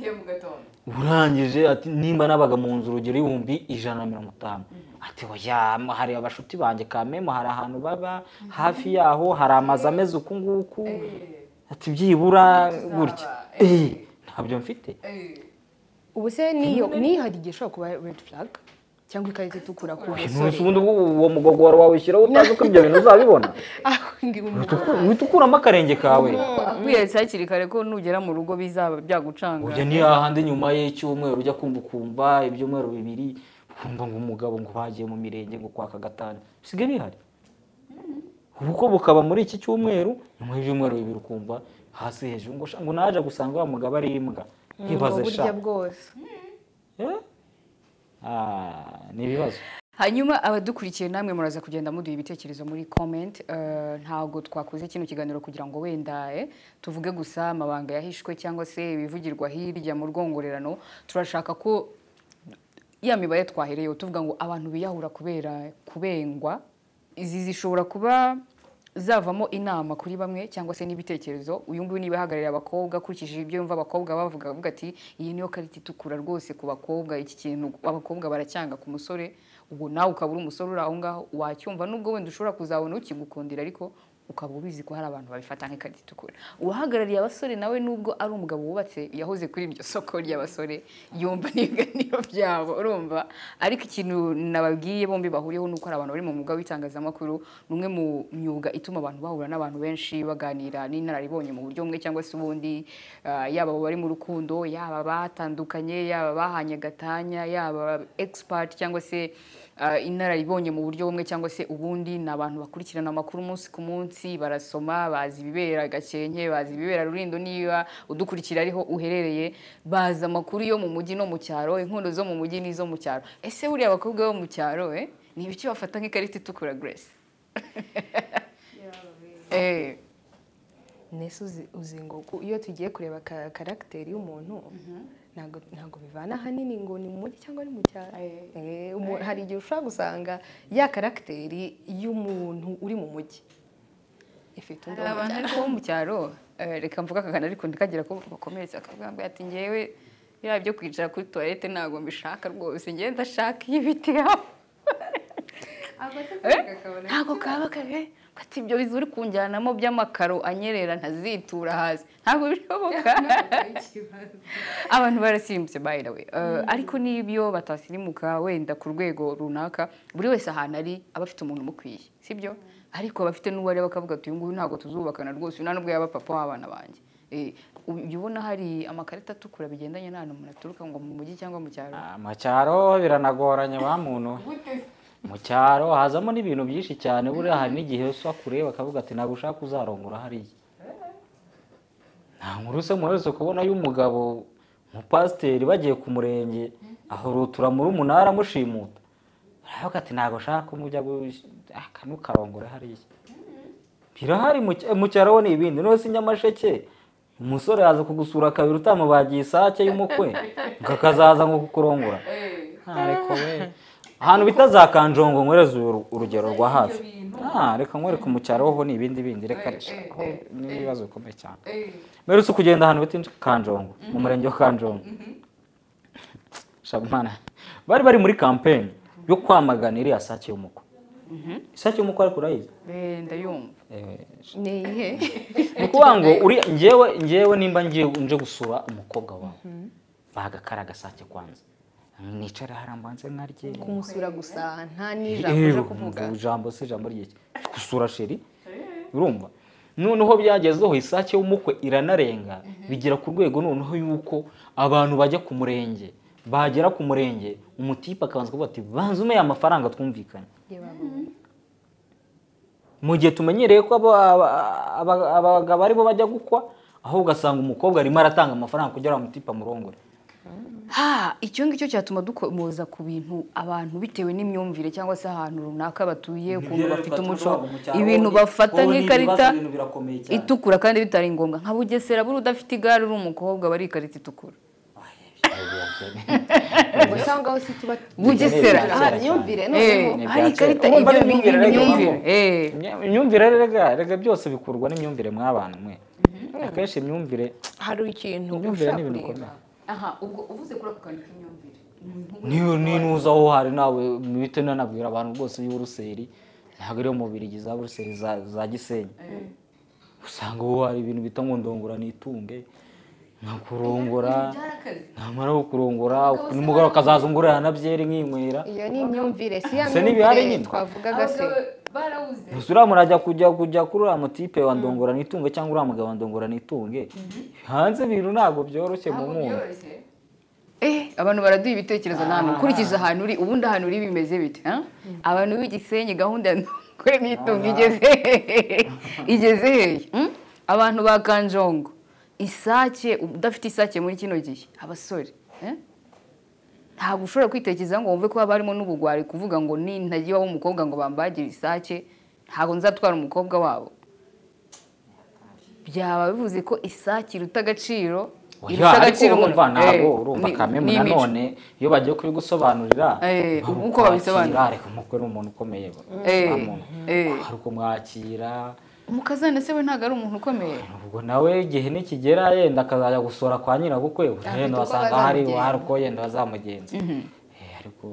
urangije ati nimba nabaga mu nzu urugero ibihumbi ijana na mirongo itanu ati oya hari abashuti banjye kamemo hari ahantu baba hafi yaho hari amazu ameze uku nguku ati byibura gutya Eh, ntabyo mfite ubu se niyo nihari igihe ishobora kuba redi furaga cyangwa ikarita itukura ku umunsi basore ubundi ubwo uwo mugogo wawe wawushyiraho utazi ko ibyo bintu uzabibona aho ngiye Utu- uhita ukuramo akarenge kawe akwiyeretse hakiri kare ko nugera mu rugo bizaba byagucanga ujya ni hahandi nyuma y'icyumweru ujya kumva ukumva ibyumweru bibiri ukumva ngo umugabo ngo bagiye mu mirenge ngo kwaka gatanu bisigaye bihari ubukwe bukaba muri iki cyumweru nyuma y'ibyumweru bibiri ukumva hasi hejuru ngo sha- ngo naje gusanga wa mugabo ari imbwa nkibaze sha burya bwose Eh? Ah, ni ibibazo hanyuma abadukurikiye namwe muraza kugenda muduha ibitekerezo muri comment Eh, ntabwo twakoze kino kiganiro kugira ngo wenda eh, tuvuge gusa amabanga yahishwe cyangwa se ibivugirwa hirya mu rwongorerano turashaka ko ya mibare twahereyeho tuvuga ngo abantu biyahura kubera kubengwa izi zishobora kuba zavamo inama kuri bamwe cyangwa se n'ibitekerezo uyu nguyu niba ahagarariye abakobwa akurikije ibyo yumva abakobwa bavuga avuga ati iyi niyo karita itukura rwose ku bakobwa iki kintu abakobwa baracyanga ku musore ubwo nawe ukaba uri umusore uri aho ngaho wacyumva nubwo wenda ushobora kuzabona ukigukundira ariko ukaba ubizi ko hari abantu babifata nk'ikarita itukura uwahagarariye abasore nawe nubwo ari umugabo wubatse yahoze kuri iryo soko ry'abasore yumva n'ibiganiro byabo urumva ariko ikintu nababwiye bombi bahuriyeho ni uko hari abantu bari mu mwuga w'itangazamakuru ni umwe mu myuga ituma abantu bahura n'abantu benshi baganira n'inararibonye mu buryo bumwe cyangwa se ubundi Ah, yaba abo bari mu rukundo yaba batandukanye yaba bahanye gatanya yaba expert cyangwa se ah, inararibonye mu buryo bumwe cyangwa se ubundi ni abantu bakurikirana amakuru umunsi ku munsi barasoma bazi ibibera gakenke bazi ibibera rurindo niba udukurikira ariho uherereye bazi amakuru yo mu mujyi no mu cyaro inkondo zo mu mujyi n'izo mu cyaro ese buriya abakobwa bo mu cyaro eh, ni ibiki bafata nk'ikarita itukura grace Eh, nese uzi- uzi ngo ku- iyo tugiye kureba ka- karagiteri y'umuntu ntabwo ntabwo bivana ahanini ngo ni mu mujyi cyangwa ni mu cyaro Eh. Eh, umu- hari igihe ushobora gusanga ya karagiteri y'umuntu uri mu mujyi ifite undi hari abantu ariko bo mu cyaro eh, reka mvuga akagana ariko ntikagira ko bakomeretsa akavuga ngo ati ngewe biriya byo kwicara kuri tuwarete ntabwo mbishaka rwose ngewe ndashaka iy'ibiti hafi Eh? ntabwo kaba kabe ati ibyo bizu uri kunjyanamo by'amakaro anyerera ntazitura hasi ntabwo bishoboka abantu barasirimutse by the way Eh, ariko n'ibyo batasimuka wenda ku rwego runaka buri wese ahantu ari aba afite umuntu umukwiye sibyo ariko aba afite n'uwo areba akavuga ati uyu nguyu ntabwo tuzubakana rwose uyu nta n'ubwo yaba papa w'abana banjye Eh, ubu jya ubona hari amakarita atukura bigendanye n'ahantu umuntu aturuka ngo mu mujyi cyangwa mu cyaro Ah, mu cyaro biranagoranye ba muntu we. mu cyaro hazamo n'ibintu byinshi cyane buriya hari n'igihe usa kureba akavuga ati ntabwo ushaka uzarongora hariya nta nkuru se muherutse kubona y'umugabo umupasiteri bagiye ku murenge ahurutura muri umunara amushimuta aravuga ati ntabwo ushaka ko mujya gush- ah, kano karongora hariya birahari mu cy- mu cyaro ho ni ibindi noneho si nyamasheke umusore yaza kugusura kabiri utamubagiye isake y'umukwe ngo akazaza ngo kukurongora ntareko we ahantu bita za kanjongo nkwereze uru- urugero rwa hafi Ah, reka nkwereke mu cyaro ho ni ibindi bindi reka sha, ho ni ibibazo bikomeye cyane mperutse kugenda ahantu bita kanjongo mu murenge wa kanjongo shabana bari bari muri kampeni yo kwamagana iriya sake y'umukwe isake y'umukwe ariko urayizi Eh, ndayumva Eh, ni iyihe ni ukuvuga ngo uri ngewe ngewe nimba ngiye nje gusura umukobwa wawe bagakara agasake kwanza nicara hariya mbanze nkarye kumusura gusa nta n'ijambo Eh, uje kuvuga urumva, ijambo si ijambo ryiki gusura sheri urumva noneho byagezeho isake y'umukwe iranarenga bigera ku rwego noneho yuko abantu bajya ku murenge bagera ku murenge umutipe akabanza kuvuga ati banze ume amafaranga twumvikanye Ye babo. mu gihe tumenyereye ko aba- aba- aba- abagabo aribo bajya gukwa aho ugasanga umukobwa arimo aratanga amafaranga kugira ngo amutipe amurongore ha icyo ngicyo cyatuma dukomoza ku bintu abantu bitewe n'imyumvire cyangwa se ahantu runaka batuye ukuntu bafite umuco ibintu bafata nk'ikarita itukura kandi bitari ngombwa nka bugesera buri udafite igare uri umukobwa bari ikarita itukura ubwo usanga aho si tuba Bugesera. aha imyumvire Eh, noneho hari ikarita Urumva ari ibyo ni imyumvire rero imyumvire ibamo. eh. imyumvire rero rega rega byose bikurwa n'imyumvire mw'abantu mwe akenshi imyumvire hari ikintu imyumvire ni ibintu bikomeye aha ubwo uvuze kuri ako kantu k'imyumvire niyo ninuza aho hari nawe muhite nanabwira abantu bose y'uburuseri ntabwo ariyo mubiri za buruseri za- za gisenyi usanga aho hari ibintu bita ngo ndongora nitunge nkakurongora byarakaze namara kurongora nimugoroba akazaza ungurira na byeri nkinywera iyo ni imyumvire si ya Se n'ibihari myumvire nyine. twavugaga se barabuze gusa uriya murajya kujya kujya kuri uriya mutipe wa ndongora nitunge cyangwa uriya mugabo wa ndongora nitunge hanze ibintu ntabwo byoroshye mu mwumva Eh, abantu baraduha ibitekerezo ntabwo ukurikije ahantu uri ubundi ahantu uri bimeze bite ha? abantu b'igisenyi gahunda ya kure nitunga igeze hehe. igeze hehe hmm? abantu ba kanjongo isake udafite isake muri kino gihe abasore eh? ntabwo ushobora kwitekereza ngo wumve ko haba harimo n'ubugwari kuvuga ngo ni ntagiye iwabo w'umukobwa ngo bambagire isake ntabwo nzatwara umukobwa wabo byaba bivuze ko isake iruta agaciro Oya, ariko urumva ntabwo urumva kamemu nanone iyo bagiye kubigusobanurira Eh, ntabwo uko babisobanura. kwakira, reka umukwe ni umuntu ukomeye bro. Eh, Nta muntu. eh. hari kumwakira umukazana se we ntabwo ari umuntu ukomeye ubwo nawe igihe nikigera yenda akazajya gusura kwa nyirabukwe yenda uko basanga hari bazamugenza. hari uko yenda bazamugenza Eh, ariko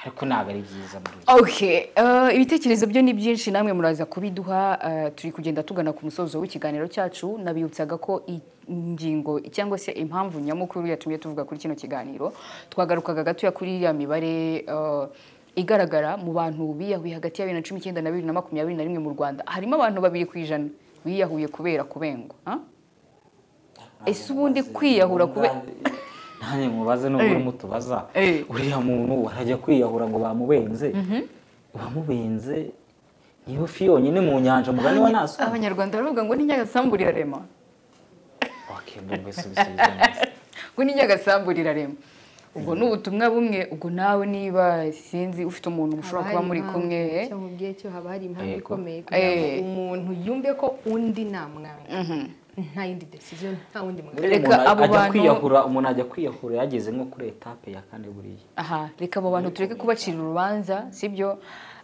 ariko ntabwo ari byiza muri iki Okay, eh, ibitekerezo byo ni byinshi namwe muraza kubiduha eh, turi kugenda tugana ku musozo w'ikiganiro cyacu nabibutsaga ko i- ingingo cyangwa se impamvu nyamukuru yatumye tuvuga kuri kino kiganiro twagarukaga gatoya kuri iriya mibare eh, igaragara mu bantu biyahuye hagati ya bibiri na cumi icyenda na bibiri na makumyabiri na rimwe mu rwanda harimo abantu babiri ku ijana biyahuye kubera kubengwa ha? ese ubundi kwiyahura kubera nanjye mubaze nubwo Eh. urimo utubaza Eh. uriya muntu arajya kwiyahura ngo bamubenze uwamubenze niyo fi yonyine mu nyanja mugani wa naso abanyarwanda baravuga ngo ni nyagasambu rirarema ngo ni nyagasambu rirarema ubwo ni ubutumwa bumwe ubwo nawe niba sinzi ufite umuntu mushobora kuba muri kumwe eh? cyo mubwiye cyo haba hari impamvu Yego. ikomeye kugira ngo Eh. umuntu yumve ko undi namwanga Mhm. nta yindi decision nta wundi mwanga Reka abo bantu- kwiyahura umuntu ajya kwiyahura yageze nko kuri etape ya kane buriya aha reka abo bantu tureke kubacira urubanza sibyo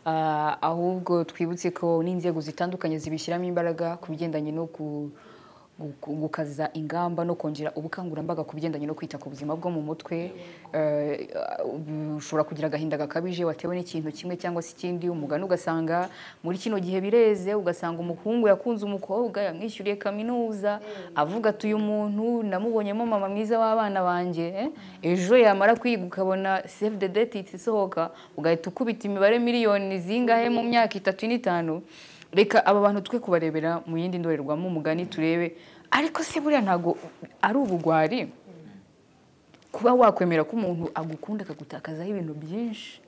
Ah, ahubwo twibutse ko n'inzego zitandukanye zibishyiramo imbaraga ku bigendanye no ku- gu- gukaza ingamba no kongera ubukangurambaga ku bigendanye no kwita ku buzima bwo mu mutwe Eh, ah, ushobora kugira agahinda gakabije watewe n'ikintu kimwe cyangwa se ikindi umugani ugasanga muri kino gihe bireze ugasanga umuhungu yakunze umukobwa yamwishyuriye kaminuza avuga ati uyu muntu namubonyemo mama mwiza w'abana banjye eh? ejo yamara kwiga ukabona save the date isohoka ugahita ukubita imibare miliyoni zingahe mu myaka itatu n'itanu reka aba bantu twe kubarebera mu yindi ndorerwamo umugani turebe ariko se buriya ntabwo ari ubugwari kuba wakwemera ko umuntu agukunda akagutakazaho ibintu byinshi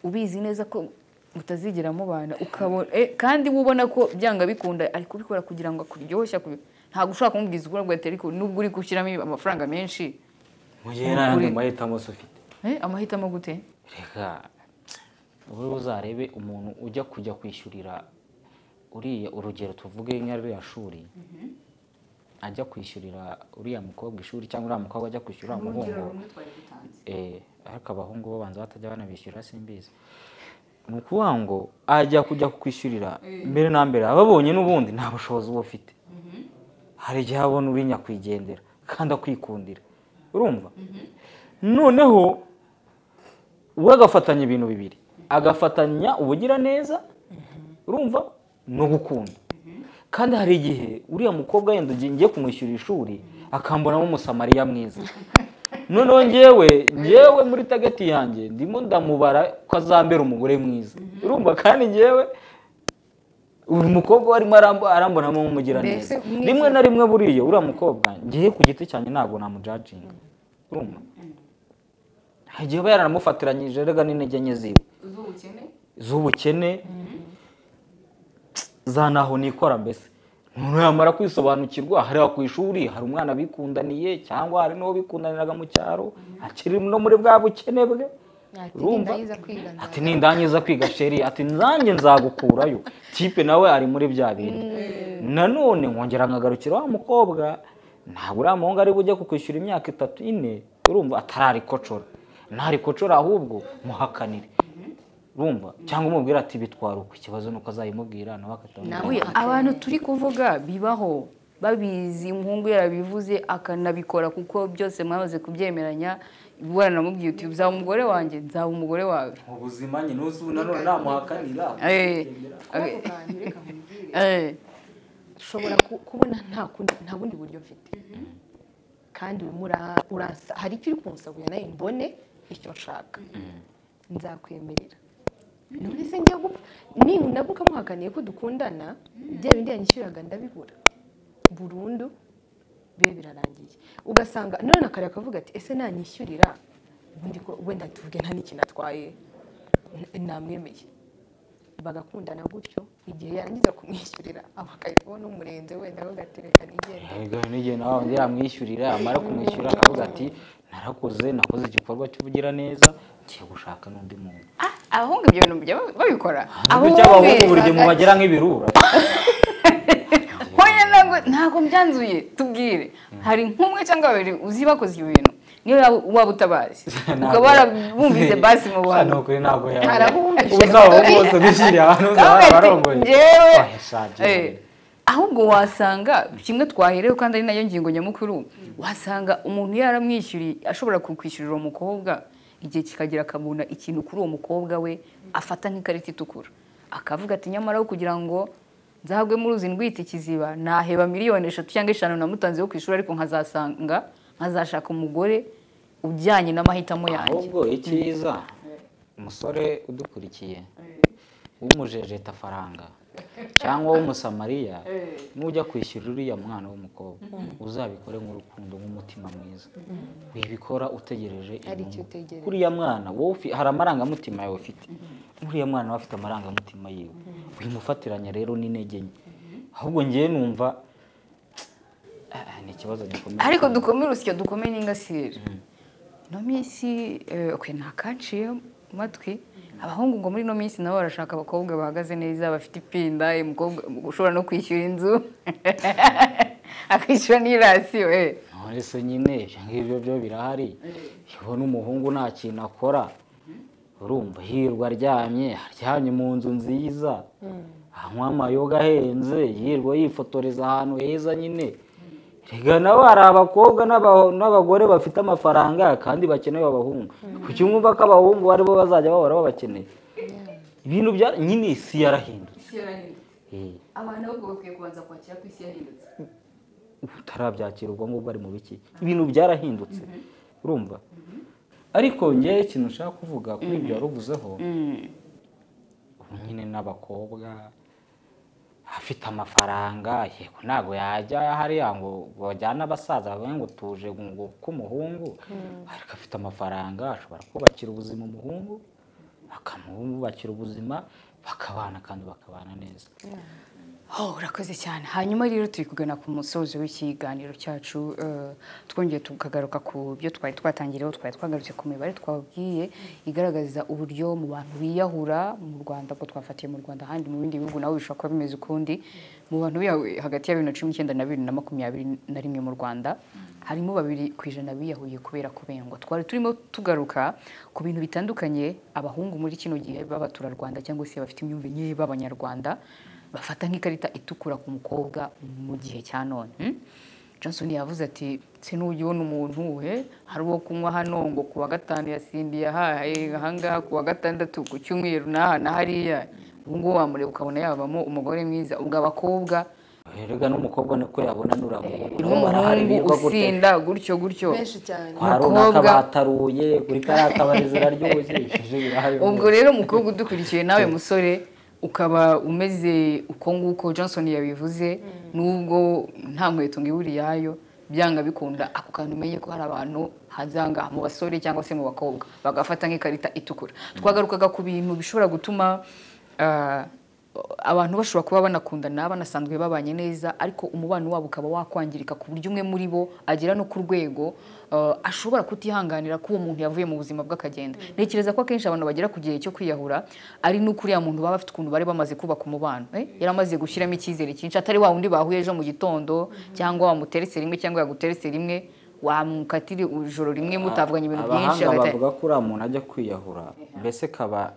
ubizi neza ko utazigera mubana ukabona eh, kandi wowe ubona ko byanga bikunda ari kubikora kugira ngo akuryoshye aku- ntabwo ushobora kumubwiza ukuri ngo ahite ariko nubwo uri gushyiramo amafaranga menshi mu gihe nta yandi mahitamo se ufite eh, amahitamo gute reka wowe uzarebe umuntu ujya kujya kwishyurira uriya urugero tuvuge nka ririya shuri ajya kwishyurira uriya mukobwa ishuri cyangwa uriya mukobwa ajya kwishyura uriya muhungu Eh, ariko abahungu bo banza batajya banabishyura simbizi ni ukuvuga ngo ajya kujya kukwishyurira mbere na mbere ababonye n'ubundi nta bushobozi uba ufite hari igihe abona uri nyakwigendera kandi akwikundira urumva noneho we agafatanya ibintu bibiri agafatanya ubugiraneza urumva no gukunda kandi hari igihe uriya mukobwa yenda ugiye ngiye kumwishyurira ishuri akambonamo umusamariya mwiza noneho ngewe ngewe muri tageti yanjye ndimo ndamubara ko azambera umugore mwiza urumva kandi ngewe uyu mukobwa we arimo arambo- arambonamo nk'umugiraneza Mbese mwiza. rimwe na rimwe buriya uriya mukobwa ngewe ku giti cyanjye ntabwo namujajinga urumva hari igihe aba yaranamufatiranyije rega n'intege nke ziwe z'ubukene zanaho nikora mbese ntuyamara kwisobanukirwa hari ku ishuri hari umwana bikundaniye cyangwa hari n'uwo bikundaniraga mu cyaro akiri no muri bwa bukene bwe Ati, urumva "Nindangiza kwiga nzaba." ati nindangiza kwiga sheri ati nzange nzagukurayo tipe nawe ari muri bya bintu nanone nkongera nkagarukira wa mukobwa ntabwo uriya muhungu ari bujye kukwishyura imyaka itatu ine urumva atararikocora ntarikocora ahubwo muhakanire urumva cyangwa umubwire ati bitwara uko ikibazo ni uko azayimubwira nawe akatamubwira Oya, abantu turi kuvuga bibaho babizi umuhungu yarabivuze akanabikora kuko byose mwamaze kubyemeranya waranamubwiye uti uzaba umugore wanjye nzaba umugore wawe mu buzima nyine uzi nanone namuhakanira Eh, eh, Ako kantu reka nkubwire. eh, nshobora ku- kubona nta kundi- nta bundi buryo mfite kandi urimo ura- uransa hari icyo uri kunsabira nawe mbone icyo nshaka nzakwemerera none se njya gupfa nindabuka muhaganiye ko dukundana bya bindi yanyishyuraga ndabibura burundu bibe birarangiye ugasanga none akareba akavuga ati ese nanyishyurira ubundi ko wenda tuvuge nta n'ikintu atwaye n- namwemeye bagakundana gutyo igihe yarangiza kumwishyurira aba akahita abona umurenze wenda bagatereka nigenda n'igihe nawe undi yamwishyurira amara kumwishyura akavuga ati narakoze nakoze igikorwa cy'ubugiraneza ngiye gushaka n'undi muntu ah, abahungu ibyo bintu bajya babikora bityo abahungu buri gihe mu bagira nk'ibirura hoya ntabwo ntabwo mbyanzuye tubwire hari nk'umwe cyangwa babiri uzi bakoze ibyo bintu niyo waba- waba utabazi ukaba warabumvise basi mu bantu ukuri ntabwo Hari abumvise. ubu ntabwo bose bishyiriye abantu Kavuga bose ati, barongoye "Njyewe." Oya, shaje. Eh, ahubwo wasanga kimwe twaherewe kandi ari nayo ngingo nyamukuru wasanga umuntu yaramwishyuriye ashobora kukwishyurira uwo mukobwa igihe kikagera akabona ikintu kuri uwo mukobwa we afata nk'ikarita itukura akavuga ati nyamara aho kugira ngo nzagwe muri uzi ndwite ikiziba naheba miliyoni eshatu cyangwa eshanu namutanzeho ku ishuri ariko nkazasanga nkazashaka umugore ujyanye n'amahitamo yanjye ahubwo icyiza umusore udukurikiye w'umujejeta afaranga cyangwa w'umusamariya nujya kwishyura uriya mwana w'umukobwa uzabikore nk'urukundo nk'umutima mwiza wibikora utegereje Hari icyo inyungu. utegereje. kuriya mwana wowe ufi- hari amarangamutima yawe ufite nk'uriya mwana we afite amarangamutima yiwe wimufatiranya rero n'intege nke ahubwo ngewe numva "Ah, ah, ni ikibazo gikomeye ariko dukomere urusyo dukomere n'ingasire ino minsi eh, okay, ntakanciye mu matwi abahungu ngo muri ino minsi nabo barashaka abakobwa bahagaze neza bafite ipinda eh, umukobwa ushobora no kwishyura inzu akishyura n'irasiyo eh. none se nyine ibyo ngibyo byo birahari iyo n'umuhungu nta kintu akora urumva hirwa aryamye aryamye mu nzu nziza anywa amayoga ahenze yirwa yifotoreza ahantu heza nyine rega nawe hari abakobwa n'aba- n'abagore bafite amafaranga kandi bakeneye abahungu kuki mwumva ko abahungu aribo bazajya bahora babakeneye ibintu bya nyine isi yarahindutse Eh. abantu ahubwo bakwiye kubanza kwakira ko isi yahindutse utarabyakira ubwo ngubwo ari mu biki ibintu byarahindutse urumva ariko ngewe ikintu nshaka kuvuga kuri ibyo waruvuzeho ubu nyine n'abakobwa afite amafaranga yego ntabwo yajya hariya ngo ngo bajyane abasaza bavuge ngo tuje ngo k'umuhungu ariko afite amafaranga ashobora kubakira ubuzima umuhungu akamubakira ubuzima bakabana kandi bakabana neza Oh, urakoze cyane hanyuma rero turi kugana ku musozo w'ikiganiro cyacu eh, twongeye tukagaruka ku byo twari twatangiriyeho twari twagarutse ku mibare twabwiye igaragaza uburyo mu bantu biyahura mu rwanda ko twafatiye mu rwanda ahandi mu bindi bihugu naho bishobora kuba bimeze ukundi mu bantu biyahuye hagati ya bibiri na cumi n'icyenda na bibiri na makumyabiri na rimwe mu rwanda harimo babiri ku ijana biyahuye kubera kubengwa twari turimo tugaruka ku bintu bitandukanye abahungu muri kino gihe b'abaturarwanda cyangwa se bafite imyumvire nke b'abanyarwanda bafata nk'ikarita itukura ku mukobwa mu gihe cya none hmm? johnson yavuze ati se nujya ubona umuntu we hari uwo kunywa hano ngo ku wa gatanu yasindiye ahahe ahangaha ku wa gatandatu ku cyumweru n'aha na hariya ubu ngubu wamureba ukabona yabamo umugore mwiza ubwo abakobwa erega n'umukobwa niko yabona n'uramuhungu n'umuhungu usinda gutyo gutyo benshi cyane kwa runaka Umukobwa- bataruye kuri kariya kabari ziraryoshye ishije birahaye ubwo rero mukobwa udukurikiye nawe musore ukaba umeze uko nguko johnson yabivuze nubwo nta nkweto ngo ibe uriyayo byanga bikunda ako kantu umenye ko hari abantu hazanga mu basore cyangwa se mu bakobwa bagafata nk'ikarita itukura twagarukaga ku bintu bishobora gutuma ah, abantu bashobora kuba banakundana banasanzwe babanye neza ariko umubano wabo ukaba wakwangirika ku buryo umwe muri bo agera no ku rwego eh, ashobora kutihanganira ko uwo muntu yavuye mu buzima bwe akagenda ntekereza ko akenshi abantu bagera ku gihe cyo kwiyahura ari n'uko uriya muntu baba bafite ukuntu bari bamaze kubaka umubano eh, yari amaze gushyiramo icyizere cyinshi atari wa wundi bahuye ejo mu gitondo cyangwa wamuteretse rimwe cyangwa yaguteretse rimwe wamukatire ijoro rimwe mutavuganye ibintu byinshi abahanga hagati- bavuga ko uriya muntu ajya kwiyahura mbese kaba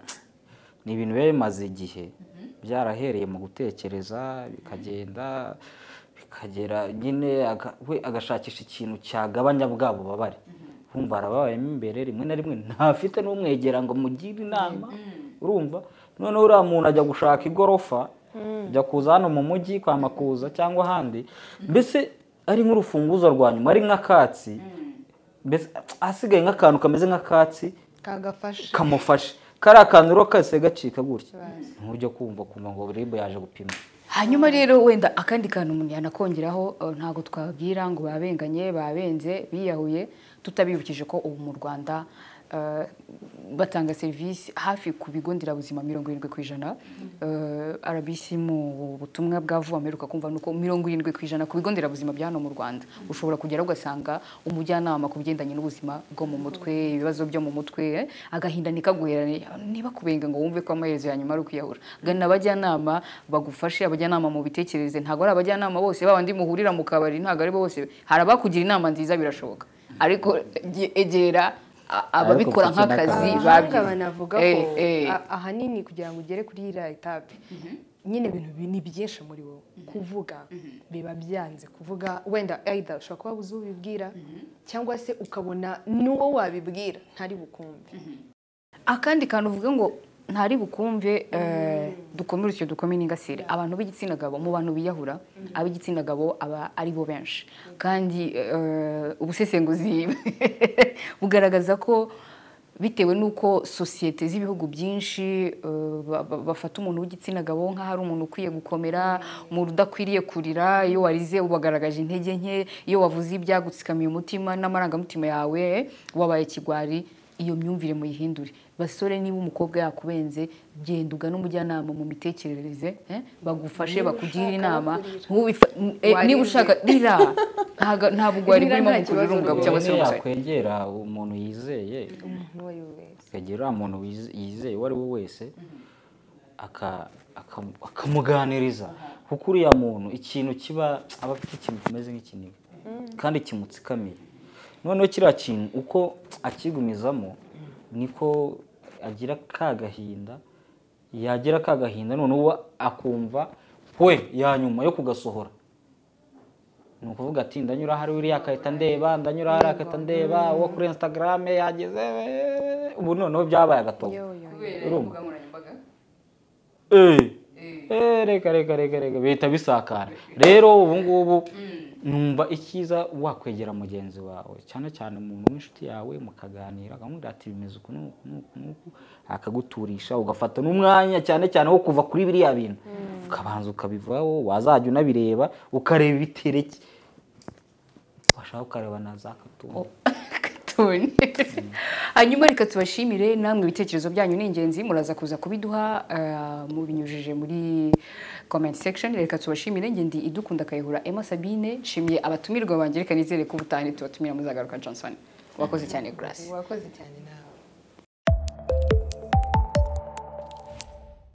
ni ibintu biba bimaze igihe byarahereye mu gutekereza bikagenda bikagera nyine aga- we agashakisha ikintu cyagabanya bwa bubabare wumva arababayemo imbere rimwe na rimwe ntafite n'umwegera ngo mugire inama urumva noneho uriya muntu ajya gushaka igorofa ajya kuza hano mu mujyi kwa makuza cyangwa ahandi mbese ari nk'urufunguzo rwa nyuma ari nk'akatsi mbese hasigaye nk'akantu kameze nk'akatsi kagafashe kamufashe kariya kantu rero kahise gacika gutya ntujya kumva kumva ngo ribu yaje gupima hanyuma rero wenda akandi kantu umuntu yanakongeraho eh, ntabwo twabwira ngo babenganye babenze biyahuye tutabibukije ko ubu mu rwanda eh, batanga serivisi hafi ku bigo nderabuzima mirongo irindwi ku ijana Eh, rbc mu butumwa bwa vuba mperuka kumva nuko mirongo irindwi ku ijana ku bigo nderabuzima bya hano mu rwanda ushobora kugeraho ugasanga umujyanama ku bigendanye n'ubuzima bwo mu mutwe ibibazo byo mu mutwe eh, agahinda ntikaguherane niba kubenga ngo wumve ko amaherezo ya nyuma ari ukwiyahura gana abajyanama bagufashe abajyanama mu bitekereze ntabwo ari abajyanama bose ba bandi muhurira mu kabari ntabwo ari bo bose hari abakugira inama nziza birashoboka ariko e- egera a- ababikora mfite nk'akazi n'akantu. abahanga babyize. banavuga Eh, ko eh. a- ahanini kugira ngo ugere kuri iriya etape nyine ibintu bi- ni byinshi muri wowe kuvuga biba byanze kuvuga wenda either ushobora kuba uzi ubibwira cyangwa se ukabona n'uwo wabibwira ntari bukumve akandi kantu uvuga ngo ntari bukumve eh, dukomere icyo dukome n'ingasire abantu b'igitsina gabo mu bantu biyahura ab'igitsina gabo aba ari bo benshi kandi eh, ubusesenguzi bugaragaza ko bitewe n'uko sosiyete z'ibihugu byinshi eh, ba- ba- bafata umuntu w'igitsina gabo nk'aho ari umuntu ukwiye gukomera umuntu udakwiriye kurira iyo warize ubagaragaje intege nke iyo wavuze ibyago utsikamiye umutima n'amarangamutima yawe wabaye kigwari iyo myumvire muyihindure basore niba umukobwa yakubenze genda ugana umujyanama mu mitekerereze eh, bagufashe bakugire inama Ntubifa- n- eh, Waririye. niba ushaka rira ntago- ntabwo ugwari Rira burimo nta gukurura kibazo umugabo rwose. cyangwa se Niba umusore yakwegera umuntu yizeye umuntu uwo ari we wese akegera uriya muntu wize- yizeye uwo ari we wese aka- aka- akamuganiriza kuko uriya muntu ikintu kiba aba afite ikintu kimeze nk'ikiniga kandi kimutsikamiye noneho kiriya kintu uko akigumizamo niko agira ka gahinda yagira ka gahinda noneho uwo akumva we yanyuma yo kugasohora ni ukuvuga ati ndanyura hariya uriya akahita ndeba ndanyura hariya akahita ndeba uwo kuri instagram yageze eh, ubu noneho byabaye agatobo Yo, yo, yo. Urumva? Eh. Eh, reka reka reka reka bihita bisakara rero ubu ngubu numva icyiza wakwegera mugenzi wawe cyane cyane umuntu w'inshuti yawe mukaganira akamubwira ati bimeze uku n'uku n'uku n'uku akaguturisha ugafata n'umwanya cyane cyane wo kuva kuri biriya bintu ukabanza ukabivaho wazajya unabireba ukareba ibitereke washaka ukareba na za katumba Tony. hanyuma reka tubashimire namwe ibitekerezo byanyu ni ingenzi muraza kuza kubiduha eh, mubinyujije muri comment section reka tubashimire ngendi idukunda kayihura Emma Sabine nshimiye abatumirwa banjye reka nizere ko ubutaha ntitubatumira muzagaruka Johnson wakoze cyane grace wakoze cyane nawe